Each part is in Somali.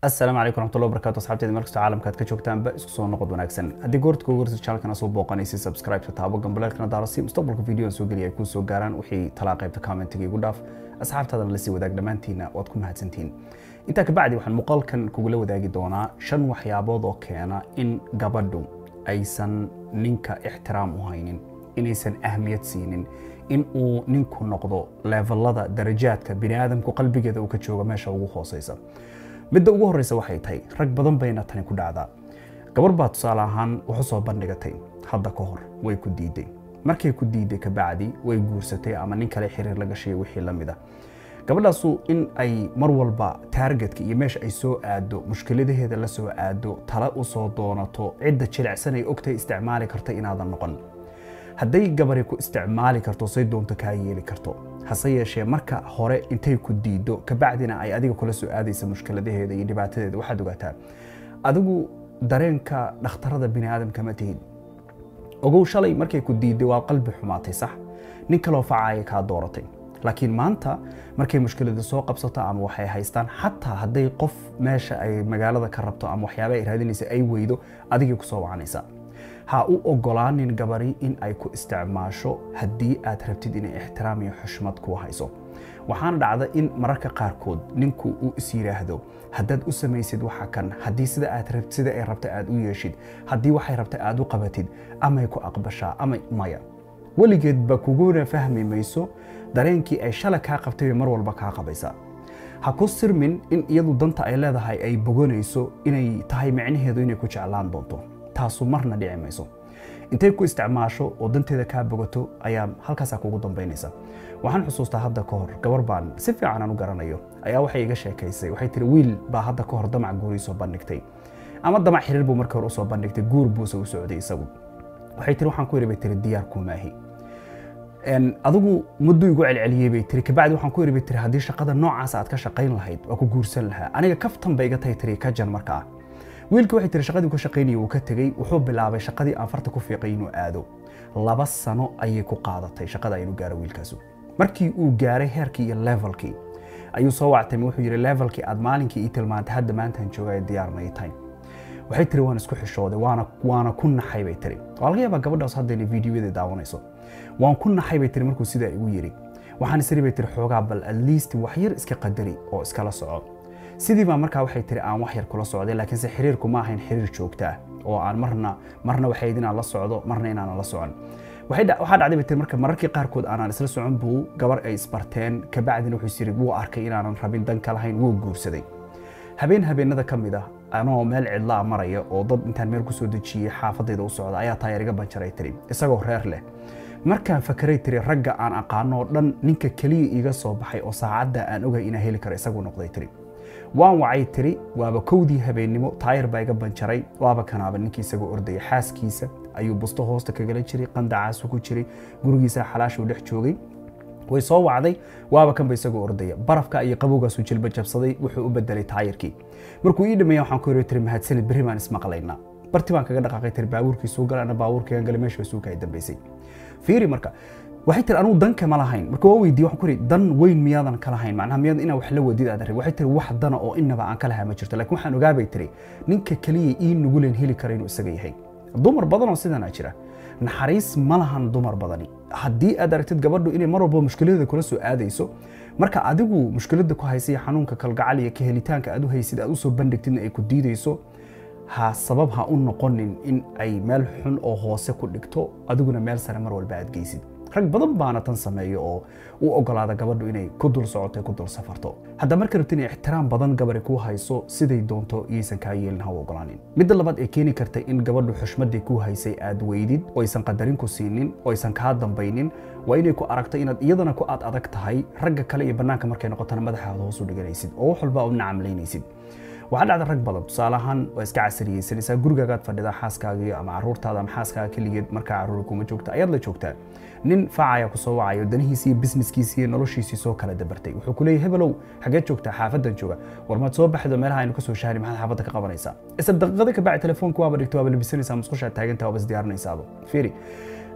asalaamu calaykum raxmatullahi wabarakatu asxaabteeda markastoo caalamka aad ka joogtaanba isku soo noqod wanaagsan haddii goorta kugu horeysa channelkana soo booqanaysa subscribe taabo gambaleelkana daarasi mustaqbalka video soo geliya ay kuu soo gaaraan wixii talaa qaybta commentiga igu dhaaf asxaabtaadana lasii wadaag dhammaantiina waad ku mahadsantihiin intaa kabacdi waxaan muuqaalkan kugula wadaagi doonaa shan waxyaabood oo keena in gabadhu aysan ninka ixtiraam u haynin inaysan ahmiyad siinin in uu ninku noqdo levelada darajaadka biniaadamku qalbigeeda uu ka joogo meesha ugu hooseysa midda ugu horeysa waxay tahay rag badan bayna tani ku dhacdaa gabar baa tusaale ahaan wax u soo bandhigatay hadda ka hor way ku diiday markay ku diiday kabacdi way guursatay ama nin kale xiriir la gashay wixii la mid a gabadhaasu in ay mar walba taargetka iyo meesha ay soo aado mushkiladaheeda la soo aado tala u soo doonato cidda jilicsan ay ogtahay isticmaali karta inaadan noqon hadday gabari ku isticmaali karto say doonto kaa yeeli karto hase yeeshee marka hore intay ku diido kabacdina ay adiga kula soo aadaysa mushkiladaheeda iyo dhibaatadeeda waxaad ogaataa adigu dareenka dhakhtarada biniaadamka ma tihid ogow shalay markay ku diiday waa qalbi xumaatay sax nin kaloo facaaya kaa dooratay laakiin maanta markay mushkilada soo qabsato ama waxay haystaan xataa hadday qof meesha ay magaalada ka rabto ama waxyaaba ay raadinaysa ay weydo adigay kusoo wacanaysaa ha u ogolaanin gabari in ay ku isticmaasho haddii aad rabtid inay ixtiraam iyo xushmad kuu hayso waxaana dhacda in mararka qaarkood ninku uu is yidhaahdo haddaad u samaysid waxa kan haddii sida aad rabt sida ay rabta aad u yeeshid haddii waxay rabta aad u qabatid amay ku aqbashaa ama maya weligeedba kuguna fahmi mayso dareenkii ay shala kaa qabtay bay mar walba kaa qabaysaa ha ku sirmin in iyadu danta ay leedahay ay boganayso inay tahay micnaheedu inay ku jeclaan doonto taasu marna dhici mayso intay ku isticmaasho oo danteeda kaa bogato ayaa halkaasaa kugu dambaynaysa waxaan xusuustaa hadda ka hor gabar baan si fiican aan u garanayo ayaa waxay iga sheekaysay waxay tiri wiil baa hadda ka hor damac guurii soo bandhigtay ama damac xiriir buu markii hore usoo bandhigtay guur buuse u socday isagu waxay tiri waxaan ku yidhi bay tiri diyaar kumaahi adigu muddu igu celceliyey bay tiri kabacdi waxaan ku yidhi bay tiri haddii shaqada noocaas aad ka shaqayn lahayd waa ku guursan lahaa aniga kaftan bay iga tahay tiri ka jan markaa wiilka waxay tiri shaqadii ka shaqaynayay wuu ka tegey wuxuu bilaabay shaqadii aan farta ku fiiqay inuu aado laba sano ayay ku qaadatay shaqada inuu gaaro wiilkaasu markii uu gaaray heerkii iyo levelkii ayuu soo wactay wuxuu yidhi levelkii aad maalinkii ii tilmaantay hadda maantaan joogaya diyaar may tahay waxay tiri waan isku xishooday waana waana ku naxay bay tiri waa laga yaabaa gabadhaas hadda inay fiidiyoyada daawanayso waan ku naxay bay tiri markuu sidaa igu yidhi waxaan isiri bay tiri xoogaa bal at least wax yar iska qadari oo iskala soco sidii baa markaa waxay tiri aan wax yar kula socday laakiinse xiriirku ma ahayn xiriir joogta ah oo aan marna marna waxay inaan la socdo marna inaanan la socon waxaa dhacday bay tiri marka mararkii qaarkood aanan isla socon buu gabar ay isbarteen kabacdina wuxuu isiri wuu arkay inaanan rabin dan ka lahayn wuu guursaday habeen habeenada ka mid ah anoo meel cidlaa maraya oo dad intaan meel kusoo dejiyey xaafadayda u socda ayaa taayar iga banjaray tiri isagoo reer leh markaan fakeray tiri ragga aan aqaano oo dhan ninka keliya iiga soo baxay oo saacadda aan ogay inaan heli karo isaguu noqday tiri waan wacay tiri waaba kowdii habeennimo taayar baa iga banjaray waaba kanaaba ninkii isagoo ordaya xaaskiisa ayuu busto hoosta kagala jiray qandacaasu ku jiray gurigiisa xalaashuu dhex joogay way soo wacday waaba kanba isagoo ordaya barafka iyo qabowgaasuu jilba jabsaday wuxuu u bedelay taayarkii markuu ii dhameeya waxaan ku yiri tiri mahadsanid berri baan ismaqlaynaa barti baan kaga dhaqaaqay tiri baabuurkii suu gala ana baabuurkii gala meesha suu kaa dambaysay fiiri marka waxay tiri anugu dan kama lahayn marka waa weydiiye waxaan ku yidhi dan weyn miyaadan ka lahayn macnaha miyaad inaa wax la wadid aad arrin waxay tiri wax dana oo inaba aan ka lahaa ma jirto laakiin waxaan ogaabay tiri ninka keliya ii nuguleen heli kara inuu isaga yahay dumar badan oo sidanaa jira naxariis ma lahan dumar badani haddii aad aragtid gabadhu inay mar walba mushkiladada kula soo aadayso marka adigu mushkilada ku haysa iyo xanuunka kalgacal iyo ka helitaanka aad u haysid aad u soo bandhigtidna ay ku diidayso ha sabab ha u noqonin in ay meel xun oo hoose ku dhigto adiguna meel sare mar walba aad geysid rag badan baana tan sameeyo oo u ogolaada gabadhu inay ku dul socoto ku dul safarto hadda marka rabti inay ixtiraam badan gabari ku hayso siday doonto iyaysan kaa yeelin ha u ogolaanin midda labaad ee keeni karta in gabadhu xushmadii ku haysay aad weydid oo aysan qadarin ku siinin oo aysan kaa dambaynin waa inay ku aragto inaad iyadana ku aad adag tahay ragga kale iyo bannaanka markay noqotana madaxaada hoos u dhiganaysid oo wax walba u nacamlaynaysid waxaa dhacda rag badan tusaale ahaan waa iska casariyeysanaysaa gurigaagaad fadhidaa xaaskaagii ama caruurtaada ama xaaskaaga keligeed markaa caruuri kuma joogta ayaad la joogtaa nin faacaya ku soo wacayo danihiisii iyo businesskiisii iyo noloshiisii soo kala dabartay wuxuu ku leeyahy hebelow xageed joogtaa xaafadan jooga war maad soo baxdo meelaha aynu kasoo shahani maxaad xaafadda ka qabanaysaa isla daqiiqada ka bacdi telefoonka waaba dhigto waaba labisanaysaa musqushaad taagantaa waaba isdiyaarinaysaaba fiiri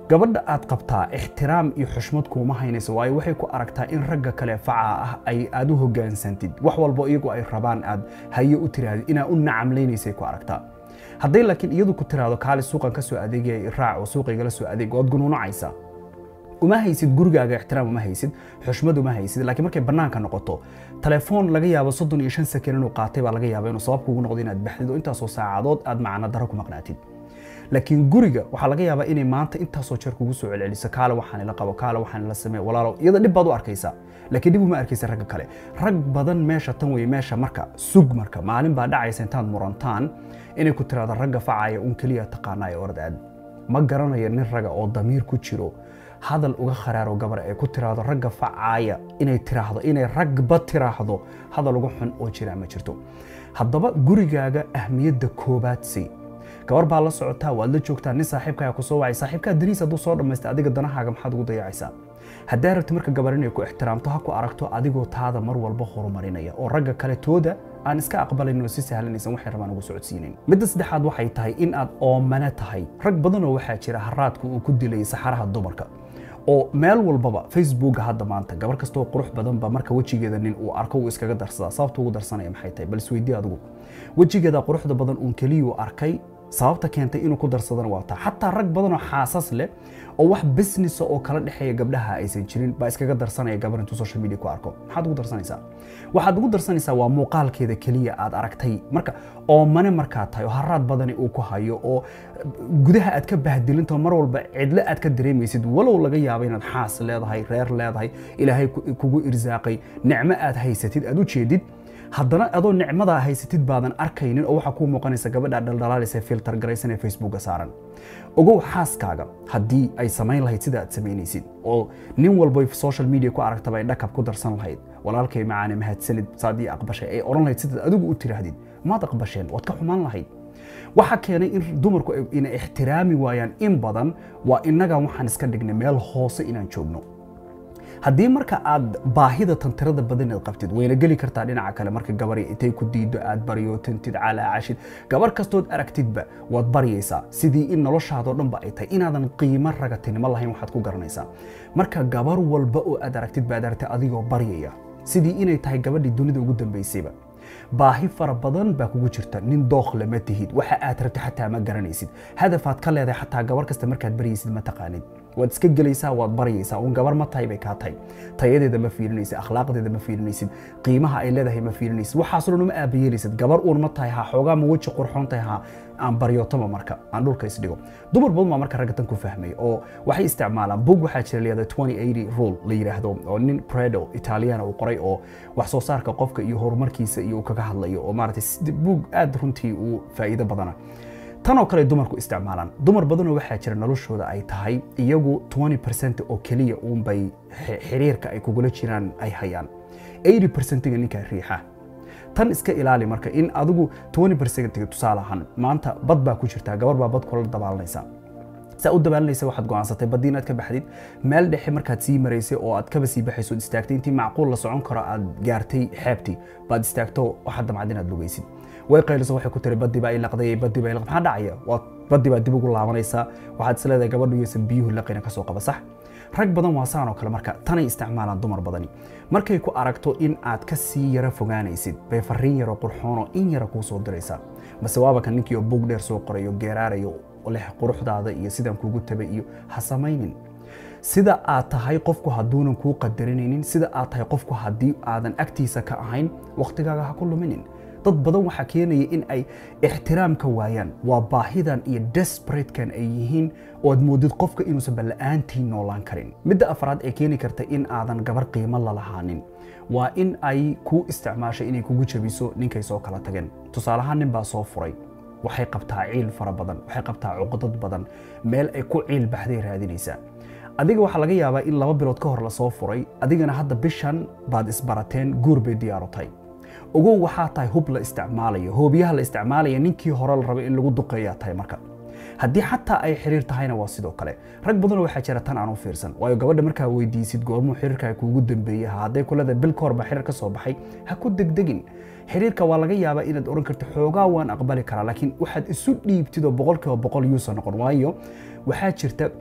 gabadha aad qabtaa ixtiraam iyo xushmad kuuma haynayso waayo waxay ku aragtaa in ragga kale facaa ah ay aad u hogaansantid wax walbo iyagu ay rabaan aad haye u tirahdid inaa u nacamlaynaysay ku aragtaa hadday laakiin iyadu ku tiraahdo kaali suuqan ka soo adeegaya raac oo suuqaygala soo adeeg waad gunuunacaysaa uma haysid gurigaaga ixtiraam uma haysid xushmad uma haysid laakiin markay bannaanka noqoto telefoon laga yaabo soddon iyo shan sakan inuu qaatay baa laga yaaba inuu sabab kugu noqdo inaad baxdid oo intaasoo saacadood aad macno daro ku maqnaatid laakiin guriga waxaa laga yaabaa inay maanta intaasoo jeer kugu soo celceliso kaale waxaan ila qabo kaale waxaan ila samee walaalo iyada dhib baad u arkaysaa laakiin dhib uma arkaysa ragga kale rag badan meesha tan weye meesha marka sug marka maalin baa dhacaysa intaad murantaan inay ku tiraahdo ragga facaya un keliya taqaanaayo orad aad ma garanayo nin raga oo damiir ku jiro hadal uga kharaaro gabar ee ku tiraahdo ragga facaaya inay tiraahdo inay ragba tiraahdo hadal uga xun oo jira ma jirto haddaba gurigaaga ahmiyadda koobaad sii gabar baa la socotaa waad la joogtaa nin saaxiibkaaga ku soo wacay saaxiibkaa daniis hadduu soo dhammaysta adiga danahaaga maxaad ugu dayacaysaa haddaa rabti marka gabar inay ku ixtiraamto ha ku aragto adigoo taada mar walba horumarinaya oo ragga kale tooda aan iska aqbalayn oo si sahlanaysan waxay rabaan ugu socodsiinayn midda saddexaad waxay tahay in aad oomane tahay rag badanoo waxaa jira haraadka uu ku dilay saxaraha dumarka oo meel walbaba facebooka hadda maanta gabar kastoo qurux badanba marka wejigeeda nin uu arko uu iskaga darsadaa sababta ugu darsanaya maxay tahay bal isweydii adigu wejigeeda quruxda badan uun keliyuu arkay sababta keentay inuu ku darsadana waa taa xataa rag badanoo xaasas leh oo wax businessa oo kala dhexeeya gabdhaha aysan jirin baa iskaga darsanaya gabar intuu social media ku arko maxaad ugu darsanaysaa waxaad ugu darsanaysaa waa muuqaalkeeda keliya aad aragtay marka oomane markaa tahay oo haraad badani uu ku hayo oo gudaha aad ka bahdilinto mar walba cidlo aad ka dareemaysid walow laga yaabo inaad xaas leedahay reer leedahay ilaahay kugu irsaaqay nicmo aad haysatid aad u jeedid haddana adoo nicmadaa haysatid baadan arkaynin oo waxaa kuu muuqanaysa gabadha dhaldhalaalaysa filter garaysan ee facebooka saaran ogow xaaskaaga haddii ay samayn lahayd sida aad samaynaysid oo nin walbo social media ku aragtaba ay dhakab ku darsan lahayd walaalkay macaane mahadsanid saadii aqbashay ay odhan lahayd sidaad adigu u tiraahdid maad aqbasheen waad ka xumaan lahayd waxa keenay in dumarku ina ixtiraami waayaan in badan waa innagan waxaan iska dhignay meel hoose inaan joogno haddii marka aad baahida tantirada badan aad qabtid wayna geli kartaa dhinaca kale marka gabari intay ku diido aad baryootantid calaacashid gabar kastood aragtidba waad baryaysaa sidii in noloshaadoo dhanba ay tahay inaadan qiimo ragatinimo lahayn waxaad ku garanaysaa marka gabar walba oo aad aragtid baad aragtay adigoo baryaya sidii inay tahay gabadhii dunida ugu dambaysayba baahi fara badan baa kugu jirta nin dookh lama tihid waxa aad rabta xataa ma garanaysid hadafaad ka leedahay xataa gabar kasta markaad baryaysid ma taqaanid waad iska gelaysaa waad baryaysaa uun gabar ma tahay bay kaa tahay tayadeeda ma fiirinaysid akhlaaqdeeda ma fiirinaysid qiimaha ay leedahay ma fiirinaysid waxaasoo dhan uma aabayeelaysid gabar uun ma tahay ha xoogaa ma weji qurxoon tahay ha aan baryootama marka aan dhulka isdhigo dumar badan baa marka ragga tan ku fahmay oo waxay isticmaalaan bug waxaa jira layihahda 2080 rule la yidhaahdo oo nin predo italiana uu qoray oo wax soo saarka qofka iyo horumarkiisa iyo uu kaga hadlayo oo maaragtay bug aad runtii uu faa'iido badana tanoo kale dumarku isticmaalaan dumar badanoo waxaa jira noloshooda ay tahay iyagu 20 oo keliya uunbay xiriirka ay kugula jiraan ay hayaan 80 ga ninkaa riixa tan iska ilaali marka in adigu 20 tusaale ahaan maanta bad baa ku jirtaa gabar baa bad kula dabaalanaysa saa u dabaalanaysa waxaad go'aansatay baddii inaad ka baxdid meel dhexe markaad sii maraysay oo aad kaba sii baxayso istaagtay intii macquul la socon karo aad gaartay xeebtii baad istaagto waxaad damcad inaad lugaysid way qayliso waxay ku tiri baddii baa ilaqday baddii baa ilaq maxaa dhacaya waa baddii baa dib ugu laabanaysaa waxaad is leedahay gabadhu iyaysan biyuhu laqina ka soo qaba sax rag badan waa saan oo kale marka tanay isticmaalaan dumar badani markay ku aragto in aad ka sii yara fogaanaysid bay fariin yaroo qurxoonoo in yara kuu soo diraysaa mase waaba kan ninkii oo buug dheer soo qorayo geeraarayo leh quruxdaada iyo sidaan kuugu tabay iyo ha samaynin sida aad tahay qofku hadduunan kuu qadarinaynin sida aad tahay qofku haddii aadan agtiisa ka ahayn wakhtigaaga ha ku luminin dad badan waxaa keenaya in ay ixtiraam ka waayaan waa baahidan iyo desperatkan ay yihiin oo aad moodid qofka inuusan balla'aantii noolaan karin midda afraad ee keeni karta in aadan gabar qiimo la lahaanin waa in ay kuu isticmaasho inay kugu jabiso ninkay soo kala tageen tusaalahaan nin baa soo furay waxay qabtaa ciil fara badan waxay qabtaa cuqdad badan meel ay ku ciil baxday raadinaysaa adiga waxaa laga yaabaa in laba bilood ka hor lasoo furay adigana hadda bishan baad isbarateen guur bay diyaaru tahay ogow waxaa tahay hub la isticmaalayo hoobiyaha la isticmaalaya ninkii hore la rabay in lagu duqeeyaa tahay marka haddii xataa ay xiriir tahayna waa sidoo kale rag badanoo waxaa jira tan aan u fiirsan waayo gabadha markaa weydiisid goormuu xiriirkaa kuugu dambeeyey hadday kulada bil ka hor baa xiriir ka soo baxay ha ku degdegin xiriirka waa laga yaabaa inaad oran karto xoogaa waan aqbali karaa laakiin waxaad isu dhiibtid oo boqolkiiba boqol yuusan noqon waayo waxaa jirta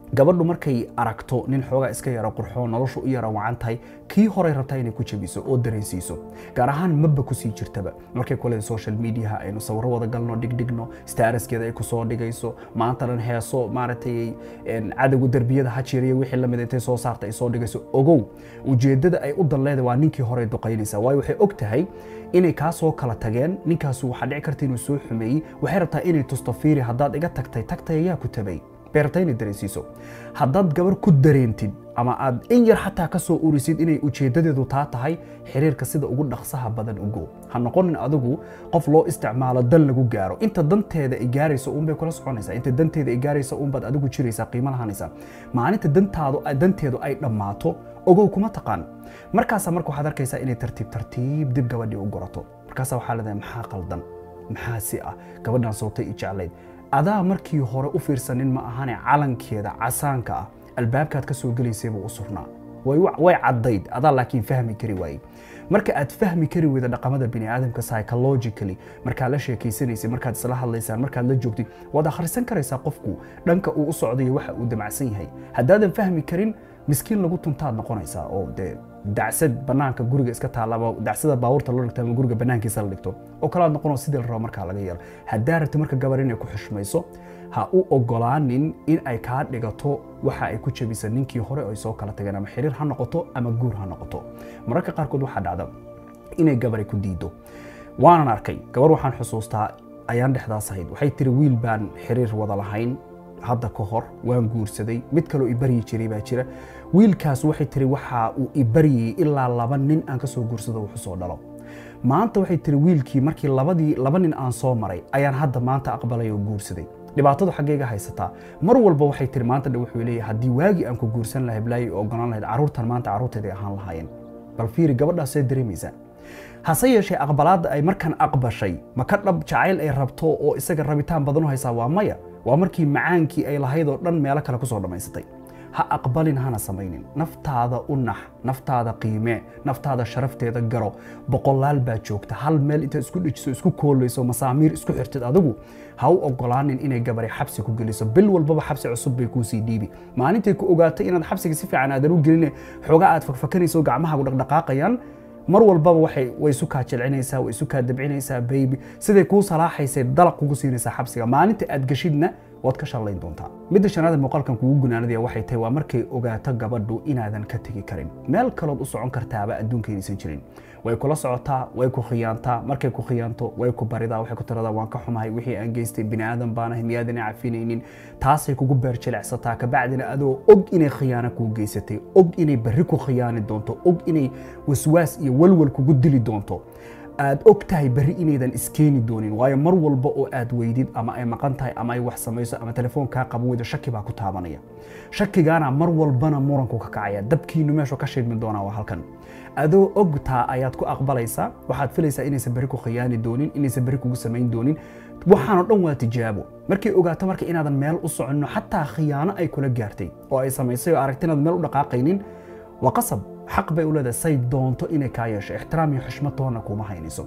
gabadhu markay aragto nin xoogaa iska yara qurxoon noloshu u yara wacan tahay kii horey rabtaa inay ku jabiso oo dareensiiso gaar ahaan maba kusii jirtaba markay kule social mediaha aynu sawiro wada galno dhigdhigno staaraskeeda ay kusoo dhigayso maanta dhan heeso maaragtay cadowga derbiyada hajiiriya wixii lamid intay soo saarta ay soo dhigayso ogow ujeedada ay u danleeda waa ninkii horey duqaynaysa waayo waxay og tahay inay kaa soo kala tageen ninkaasu waxaa dhici karta inuu soo xumeeyey waxay rabtaa inay tusto fiiri haddaad iga tagtay tagtay ayaa ku tabay beerta inay dareensiiso haddaad gabar ku dareentid ama aad in yar xataa ka soo urisid inay ujeedadeedu taa tahay xiriirka sida ugu dhaqsaha badan ugo ha noqonin adigu qof loo isticmaalo dan lagu gaaro inta danteeda ay gaarayso uunbay kula soconaysaa inta danteeda ay gaarayso uunbaad adigu jiraysaa qiimo lahanaysaa maalinta dantaadu danteedu ay dhammaato ogow kuma taqaan markaasaa marka waxaad arkaysaa inay tartiib tartiib dib gabadhii u gurato markaasaa waxaa leedahay maxaa qaldan maxaa si ah gabadhan sootay i jeclayd adaa markii hore u fiirsanin ma ahane calankeeda casaanka ah albaabkaad ka soo gelaysay buu u surnaa way caddayd adaa laakiin fahmi kari waayey marka aad fahmi kari weyda dhaqamada biniaadamka psychologically markaad la sheekaysanaysay markaad isla hadlaysaan markaad la joogtid waad akhrisan karaysaa qofku dhanka uu u socdayo waxa uu damacsan yahay haddaadan fahmi karin miskiin lagu tuntaad noqonaysaa oo dee dacsad banaanka guriga iska taallaba dacsada baabuurta loo dhigto ama guriga banaankiisa la dhigto oo kalaad noqonoo sidii la rabo markaa laga yeelo haddaa rabti marka gabar inay ku xushmayso ha u ogolaanin in ay kaa dhigato waxa ay ku jabisa ninkii hore ay soo kala tageen ama xiriir ha noqoto ama guur ha noqoto mararka qaarkood waxaa dhacda inay gabari ku diido waanan arkay gabar waxaan xusuustaa ayaan dhexdaas ahayd waxay tiri wiil baan xiriir wada lahayn hadda ka hor waan guursaday mid kaloo ibaryi jiray baa jira wiilkaas waxay tiri waxa uu ibaryayey ilaa laba nin aan ka soo guursado wuxuu soo dhalo maanta waxay tiri wiilkii markii labadii laba nin aan soo maray ayaan hadda maanta aqbalay oo guursaday dhibaatadu xaggayga haysataa mar walba waxay tiri maanta dha wuxuu leeyahay haddii waagii aan ku guursan lahay blaayi oo ogolaan lahayd carruurtan maanta carruurteeday ahaan lahaayeen bal fiiri gabadhaasee dareemaysaa hase yeeshee aqbalaadda ay markan aqbashay ma ka dhab jacayl ay rabto oo isaga rabitaan badan u haysaa waa maya waa markii macaankii ay lahayd oo dhan meelo kale kusoo dhammaysatay ha aqbalin hana samaynin naftaada u nax naftaada qiimee naftaada sharafteeda garo boqolaal baa joogta hal meel intaad isku dhejiso isku koolayso masaamiir isku xirtid adigu ha u ogolaanin inay gabari xabsi ku geliso bil walbaba xabsi cusub bay kuusii dhiibi maalintay ku ogaatay inaad xabsiga si fiican aadan u gelin xoogaa aad fakfakanayso gacmahaagu dhaqdhaqaaqayaan mar walbaba waxay way isu kaa jilcinaysaa way isu kaa dabcinaysaa baybi siday kuu salaaxaysay dalaq kugu siinaysaa xabsiga maalinta aad geshidna waad ka shallayn doontaa midda shanaad ee muuqaalkan kugu gunaanadaya waxay tahay waa markay ogaato gabadhu inaadan ka tegi karin meel kalood u socon kartaaba adduunka inaysan jirin way kula socotaa way ku khiyaantaa markay ku khiyaanto way ku baridaa waxay ku tiradaa waan ka xumahay wixii aan geystay bini aadan baanahay miyaadan cafinaynin taasay kugu beerjilecsataa kabacdina adoo og inay khiyaano kuu geysatay og inay berri ku khiyaani doonto og inay waswaas iyo walwal kugu dili doonto aad og tahay berri inaydan iskeeni doonin waayo mar walba oo aad weydid ama ay maqan tahay ama ay wax samayso ama telefoon kaa qaban weydo shaki baa ku taabanaya shakigaana mar walbana muranku ka kacaya dabkiinu meeshu ka shidmi doonaa waa halkan adoo ogtaa ayaad ku aqbalaysaa waxaad filaysaa inaysan berri ku khiyaani doonin inaysan berri kugu samayn doonin waxaanoo dhan waa tijaabo markay ogaato marka inaadan meel u soconno xataa khiyaano ay kula gaartay oo ay samaysay oo aragti inaad meel u dhaqaaqaynin waa qasab xaq bay u leedahay say doonto inay kaa yeesho ixtiraam iyo xushmad toonna kuma haynayso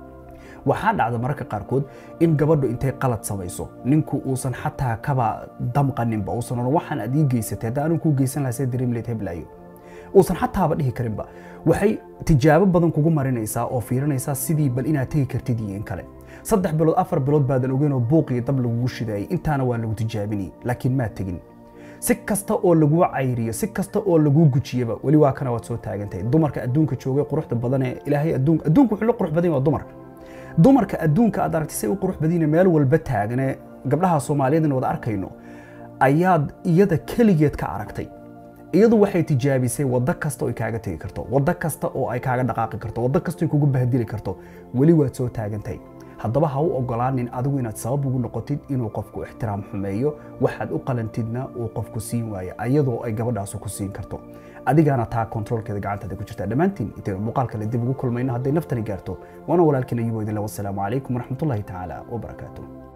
waxaa dhacda mararka qaarkood in gabadhu intay qalad samayso ninku uusan xataa kaba damqaninba uusan oran waxaan aad ii geysatay hadda anigu kuu geysan lahaa see dareemi lahayd heblaayo uusan xataaba dhihi karinba waxay tijaabo badan kugu marinaysaa oo fiirinaysaa sidii bal inaad tegi kartid iyo in kale saddex bilood afar bilood baadan ogeyn oo buuq iyo dab lagugu shidaayay intaana waa lagu tijaabinayay laakiin maad tegin si kasta oo laguu cayriyo si kasta oo laguu gujiyaba weli waa kana waad soo taagantahay dumarka adduunka joogay quruxda badan ee ilaahay adduunka adduunka wuxuu la qurux badan yahay waa dumarka dumarka adduunka aad aragtay say u qurux badan meel walba taagane gabdhaha soomaaliyeed wada arkayno ayaad iyada keligeed ka aragtay iyadu waxay tijaabisay waddo kasta oo ay kaaga tegi karto waddo kasta oo ay kaaga dhaqaaqi karto waddo kasta ay kugu bahdili karto weli waad soo taagantahay haddaba ha u ogolaanin adigu inaad sabab ugu noqotid inuu qofku ixtiraam xumeeyo waxaad u qalantidna uu qofku siin waayo ayadoo ay gabadhaasu ku siin karto adigaana taa kontroolkeeda gacantaada ku jirtaa dhammaantiin intaynu muuqaal kale dib ugu kulmayno hadday naftani gaarto waana walaalkiin ayubo idinle wasalaamu calaykum waraxmatullahi tacaala wabarakaatuh